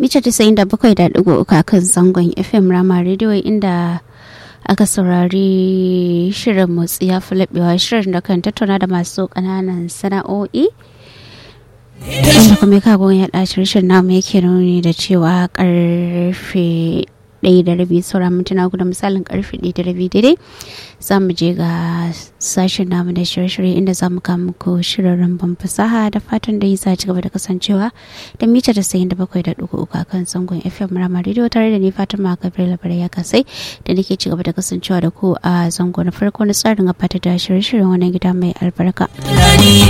mita tasa'in da bakwai da ɗigo uku kan zangon fm rama rediyo inda aka saurari shirin motsi ya fi laɓewa shirin da kan tattauna da masu ƙananan sana'o'i inda kuma kagon ya ɗaci shirin namu yake nuni da cewa karfe ɗaya da rabi sauran mintuna guda misalin karfe ɗaya da rabi daidai za mu je ga sashen namu da shirye-shirye inda za mu kama muku shirin ban fasaha da fatan da yi za ci gaba da kasancewa da mita da sayin da bakwai da ɗugu uku kan zangon fm rama rediyo tare da ni fatima gabriel labarai ya kasai da nake ci gaba da kasancewa da ku a zango na farko na tsarin a fata da shirye-shiryen wannan gida mai albarka.